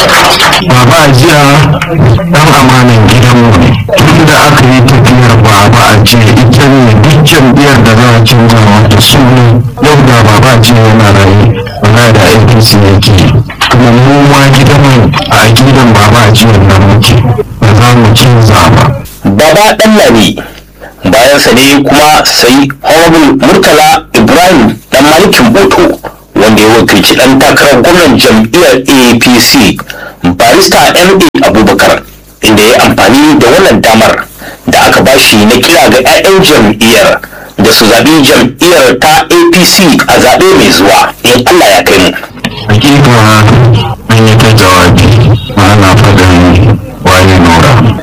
baba jiya dan amanan gidanmu ne tun da aka yi tafiyar baba a ce ita ne duk jam'iyyar da za a canza wata suna yau da baba ce yana rayu wala da apc yake kuma mu ma gidanmu a gidan baba a jiya nan muke ba za mu canza ba baba dan lami bayan sa ne kuma sai honorable murtala ibrahim dan malikin boto wanda ya wakilci dan takarar gwamnan jam'iyyar apc barista ma abubakar inda ya amfani da wannan damar da aka bashi na kira ga 'ya'yan jam'iyyar da su zaɓi jam'iyyar ta apc a zaɓe mai zuwa in allah ya kai mu hakika an yi ta jawabi ba na faɗin waye nora